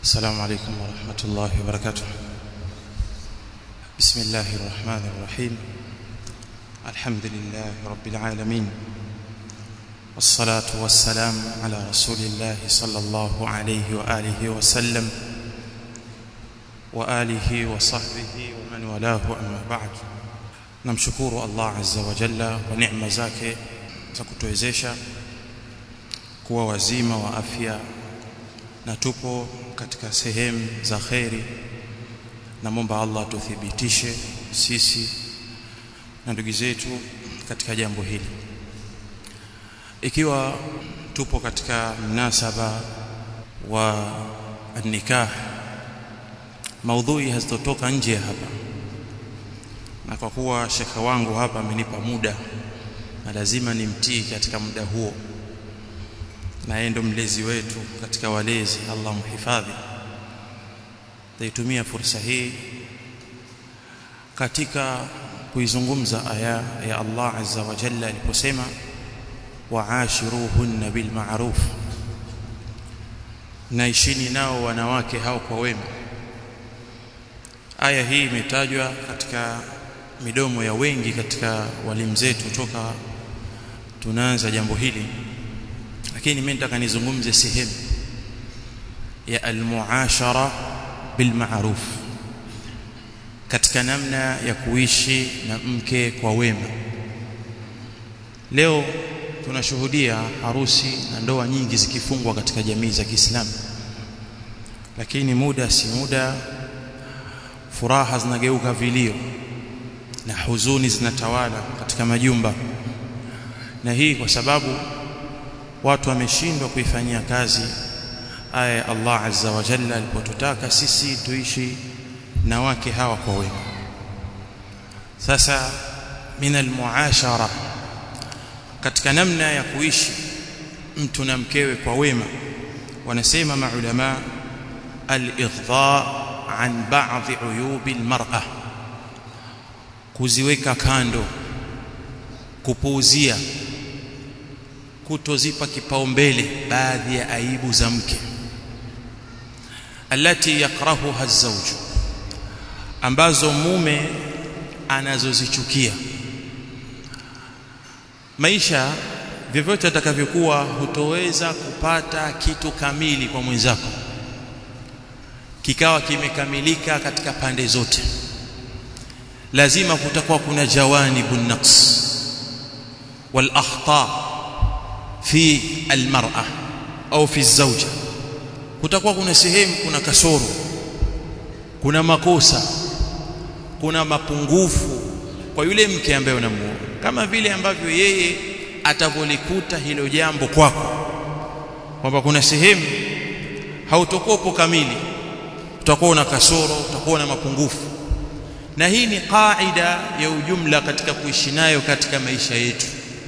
السلام عليكم ورحمة الله وبركاته بسم الله الرحمن الرحيم الحمد لله رب العالمين والصلاة والسلام على رسول الله صلى الله عليه وآله وسلم وآله وصحبه ومن والاه أما بعد namshukuru Allah azza wa jalla kwa neema zake za kutuwezesha kuwa wazima wa afya na tupo katika sehemu za kheri namwomba Allah tuthibitishe sisi na ndugu zetu katika jambo hili ikiwa tupo katika mnasaba wa nikah maudhui hazitotoka nje ya hapa na kwa kuwa shekha wangu hapa amenipa muda na lazima nimtii katika muda huo na yeye ndo mlezi wetu katika walezi Allah mhifadhi taitumia fursa hii katika kuizungumza aya ya Allah azza wa jalla aliposema waashiruhunna bil ma'ruf naishini nao wanawake hao kwa wema aya hii imetajwa katika midomo ya wengi katika walimu zetu toka tunaanza jambo hili lakini mimi nataka nizungumze sehemu ya almuashara bil ma'ruf katika namna ya kuishi na mke kwa wema leo tunashuhudia harusi na ndoa nyingi zikifungwa katika jamii za Kiislamu lakini muda si muda furaha zinageuka vilio na huzuni zinatawala katika majumba na hii kwa sababu watu wameshindwa kuifanyia kazi aya ya Allah azza wa jalla alipotutaka sisi tuishi na wake hawa kwa wema sasa min almuashara katika namna ya kuishi mtu na mkewe kwa wema wanasema maulama al-ighdha an ba'dhi uyubi al-mar'ah kuziweka kando kupuuzia kutozipa kipaumbele baadhi ya aibu za mke alati yakrahuha az-zawj ambazo mume anazozichukia maisha vyovyote atakavyokuwa hutoweza kupata kitu kamili kwa mwenzako kikawa kimekamilika katika pande zote lazima kutakuwa kuna jawanibun naqs wal akhta fi almar'a au fi zawja kutakuwa kuna sehemu kuna kasoro kuna makosa kuna mapungufu kwa yule mke ambaye unamuoa kama vile ambavyo yeye atavolikuta hilo jambo kwako kwamba kuna sehemu hautokopo kamili utakuwa una kasoro utakuwa na mapungufu na hii ni kaida ya ujumla katika kuishi nayo katika maisha yetu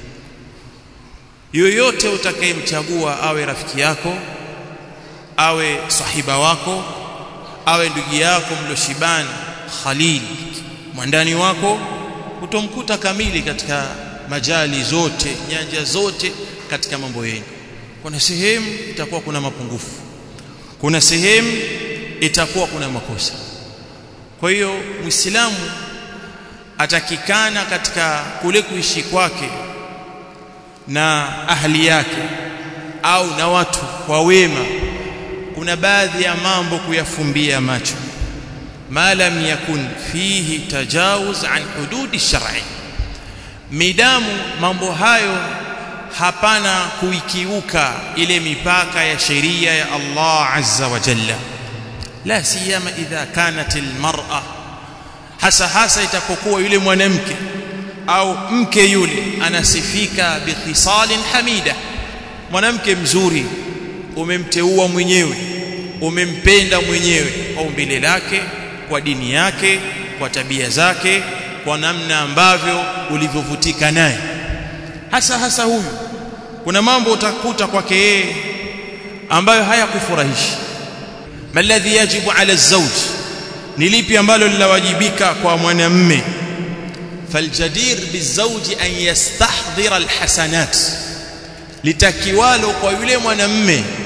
yoyote utakayemchagua awe rafiki yako awe sahiba wako awe ndugu yako mloshibani khalil mwandani wako utomkuta kamili katika majali zote nyanja zote katika mambo yenu kuna sehemu itakuwa kuna mapungufu kuna sehemu itakuwa kuna makosa kwa hiyo muislamu atakikana katika kule kuishi kwake na ahli yake au na watu kwa wema kuna baadhi ya mambo kuyafumbia macho ma lam yakun fihi tajawuz an hududi shar'i midamu mambo hayo hapana kuikiuka ile mipaka ya sheria ya Allah azza wa jalla la siyama idha kanat almar'a hasa hasa itapokuwa yule mwanamke au mke yule anasifika bikhisalin hamida mwanamke mzuri umemteua mwenyewe umempenda mwenyewe kwa umbile lake kwa dini yake kwa tabia zake kwa namna ambavyo ulivyovutika naye hasa hasa huyu kuna mambo utakuta kwake yeye ambayo hayakufurahishi maladhi yajibu ala zawj ni lipi ambalo linawajibika kwa mwanamme faljadir bizawji an yastahdhira alhasanat litakiwalo kwa yule mwanamme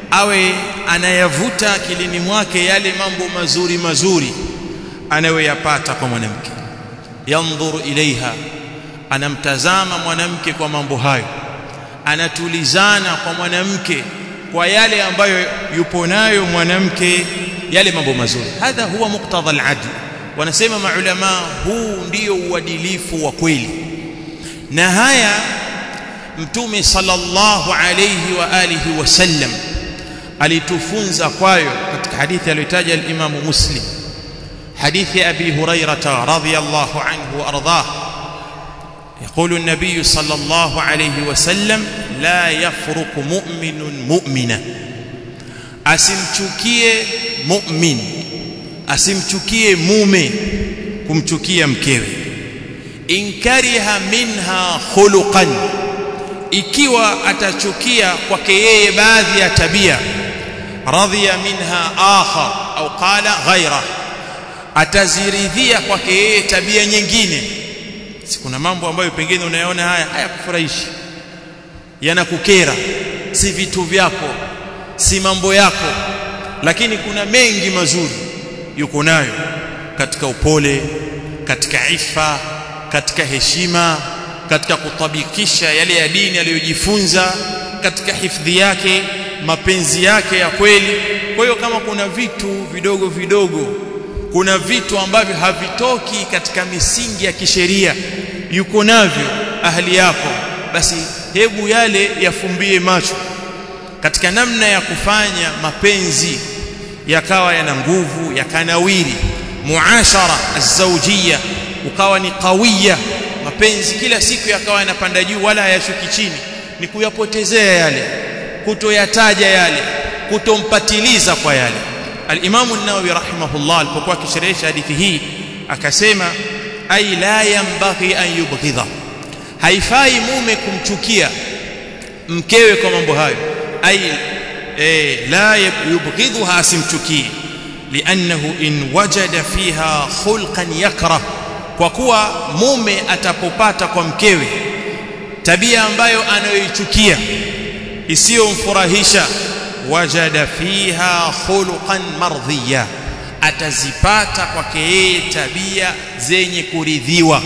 awe anayavuta akilini mwake yale mambo mazuri mazuri anayoyapata kwa mwanamke yandhuru ilaiha anamtazama mwanamke kwa mambo hayo anatulizana kwa mwanamke kwa yale ambayo yupo nayo mwanamke yale mambo mazuri hadha huwa muktadha al-adl wanasema maulama huu ndio uadilifu wa kweli na haya mtume sallallahu alayhi wa alihi wasallam alitufunza kwayo katika hadithi aliyotaja al-Imam Muslim hadithi Abi Hurairah radhiyallahu anhu wa ardhah يقول النبي صلى الله عليه وسلم لا يفرق مؤمن مؤمنا asimchukie mu'min asimchukie mume kumchukia mkewe inkariha minha khuluqan ikiwa atachukia kwake yeye baadhi ya tabia radhiya minha akhar au qala ghaira ataziridhia kwake yeye tabia nyingine si kuna mambo ambayo pengine unayaona haya hayakufurahishi yanakukera si vitu vyako si mambo yako lakini kuna mengi mazuri yuko nayo katika upole katika ifa katika heshima katika kutabikisha yale ya dini aliyojifunza katika hifadhi yake mapenzi yake ya kweli kwa hiyo kama kuna vitu vidogo vidogo kuna vitu ambavyo havitoki katika misingi ya kisheria yuko navyo ahli yako basi hebu yale yafumbie macho katika namna ya kufanya mapenzi yakawa yana nguvu yakanawiri muashara azawjia ukawa ni qawiya mapenzi kila siku yakawa yanapanda juu wala hayashuki chini ni kuyapotezea yale kutoyataja yale kutompatiliza kwa yale al-Imam an-Nawawi rahimahullah alipokuwa akisherehesha hadithi hii akasema ay la yanbaghi an yubghidha haifai mume kumchukia mkewe kwa mambo hayo ay eh, la yubghidhuha asimchukie liannahu in wajada fiha khulqan yakrah kwa kuwa mume atapopata kwa mkewe tabia ambayo anayoichukia isiyomfurahisha wajada fiha khuluqan mardhiya atazipata kwake yeye tabia zenye kuridhiwa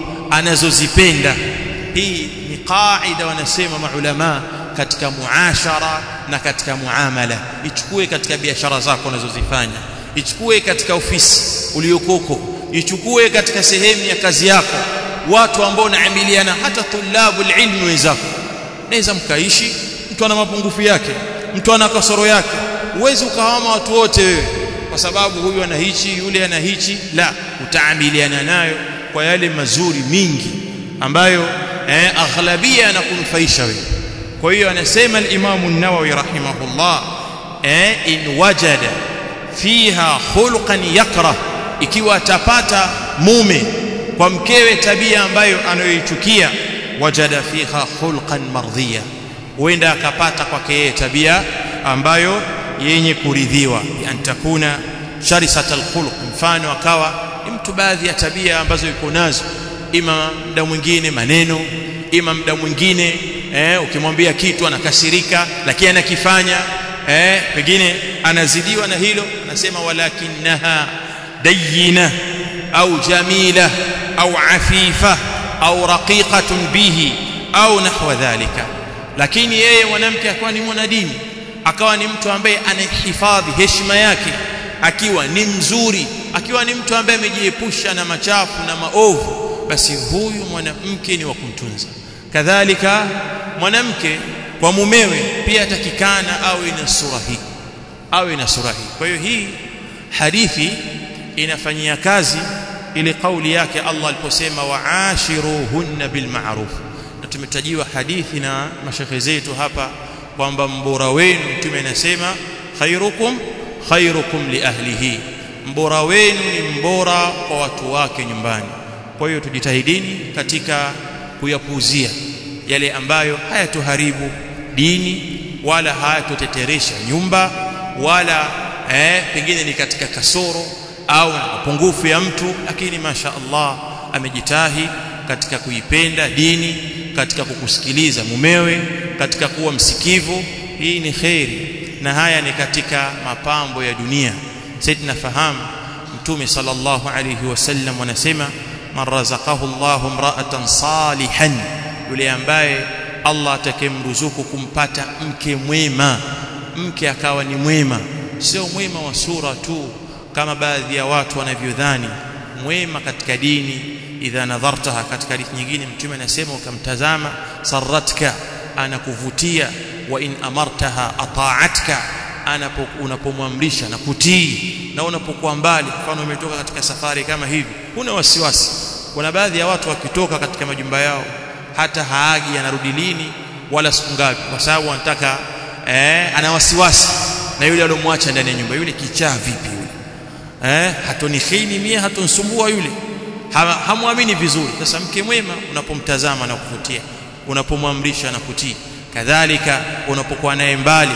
anazozipenda hii ni qaida wanasema maulama katika muashara na katika muamala ichukue katika biashara zako unazozifanya ichukue katika ofisi uliokoko ichukue katika sehemu ya kazi yako watu ambao naamiliana hata tulabu ilmi wenzako naweza mkaishi mtu ana mapungufu yake mtu ana kasoro yake uwezi ukawama watu wote wewe kwa sababu huyu ana hichi yule ana hichi la utaamiliana nayo kwa yale mazuri mingi ambayo eh, aghlabia yanakunufaisha wewe kwa hiyo anasema al-Imam an-Nawawi rahimahullah eh, in wajada fiha khulqan yakrah ikiwa atapata mume kwa mkewe tabia ambayo anayoichukia wajada fiha khulqan mardhiya huenda akapata kwake yeye tabia ambayo yenye kuridhiwa an takuna sharisatal khuluq mfano akawa ni mtu baadhi ya tabia ambazo yuko nazo ima muda mwingine maneno ima muda mwingine eh, ukimwambia kitu anakasirika lakini anakifanya eh, pengine anazidiwa na hilo anasema walakinaha dayina au jamila au afifa au raqiqatun bihi au nahwa dhalika lakini yeye mwanamke akawa ni mwanadini akawa ni mtu ambaye anahifadhi heshima yake akiwa ni mzuri akiwa ni mtu ambaye amejiepusha na machafu na maovu basi huyu mwanamke ni wa kumtunza kadhalika mwanamke kwa mumewe pia atakikana awe na sura hii awe na sura hii kwa hiyo hii hadithi inafanyia kazi ile kauli yake Allah aliposema waashiruhunna bilma'ruf na tumetajiwa hadithi na mashekhe zetu hapa kwamba mbora wenu mtume anasema khairukum khairukum li ahlihi mbora wenu ni mbora kwa watu wake nyumbani kwa hiyo tujitahidini katika kuyapuuzia yale ambayo hayatuharibu dini wala hayatuteteresha nyumba wala eh, pengine ni katika kasoro au mapungufu ya mtu lakini masha Allah amejitahi katika kuipenda dini katika kukusikiliza mumewe katika kuwa msikivu hii ni khairi na haya ni katika mapambo ya dunia sisi tunafahamu mtume sallallahu alayhi wasallam anasema man razaqahu Allahu imra'atan salihan yule ambaye Allah atakemruzuku kumpata mke mwema mke akawa ni mwema sio mwema wa sura tu kama baadhi ya watu wanavyodhani mwema katika dini idha nadhartaha katika hadithi nyingine mtume anasema ukamtazama saratka anakuvutia wa in amartaha ata'atka unapomwamrisha na kutii na unapokuwa mbali mfano umetoka katika safari kama hivi huna wasiwasi kuna baadhi ya watu wakitoka katika majumba yao hata haagi anarudi lini wala siku ngapi kwa sababu anataka eh, ana wasiwasi na yule aliyomwacha ndani ya nyumba yule kichaa vipi yule eh, hatonihini mie hatonsumbua yule ha, hamwamini vizuri sasa mke mwema unapomtazama na kuvutia unapomwamrisha na kutii kadhalika unapokuwa naye mbali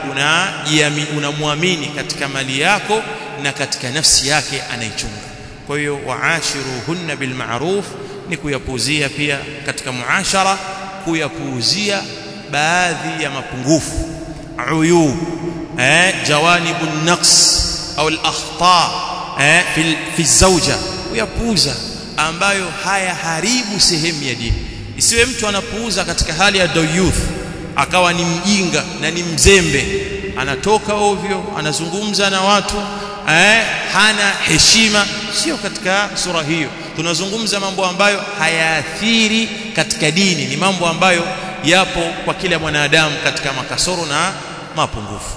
unamwamini una katika mali yako na katika nafsi yake anaichunga kwa hiyo waashiruhunna bilma'ruf ni kuyapuuzia pia katika muashara kuyapuuzia baadhi ya mapungufu uyub eh jawanibu naqs au al-akhta eh fi fi zawja kuyapuuza ambayo haya haribu sehemu ya dini isiwe mtu anapuuza katika hali ya dayuth akawa ni mjinga na ni mzembe anatoka ovyo anazungumza na watu eh, hana heshima sio katika sura hiyo tunazungumza mambo ambayo hayaathiri katika dini ni mambo ambayo yapo kwa kila mwanadamu katika makasoro na mapungufu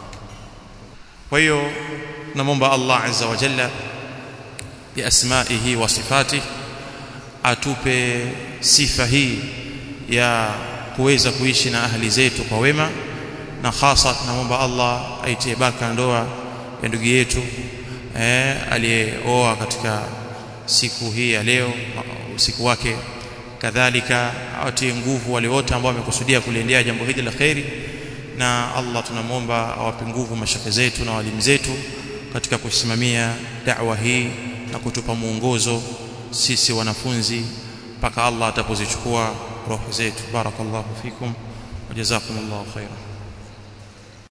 kwa hiyo namomba Allah azza wa jalla biasmaihi wa sifatihi atupe sifa hii ya kuweza kuishi na ahli zetu kwa wema na hasa tunamwomba Allah aitie baraka ndoa ya ndugu yetu eh, aliyeoa katika siku hii ya leo usiku wake kadhalika awatie nguvu wale wote ambao wamekusudia kuliendea jambo hili la kheri na Allah tunamwomba awape nguvu mashaka zetu na walimu zetu katika kusimamia da'wa hii na kutupa mwongozo sisi wanafunzi mpaka Allah atapozichukua roho zetu barakallahu fikum wajazakumullahu khairan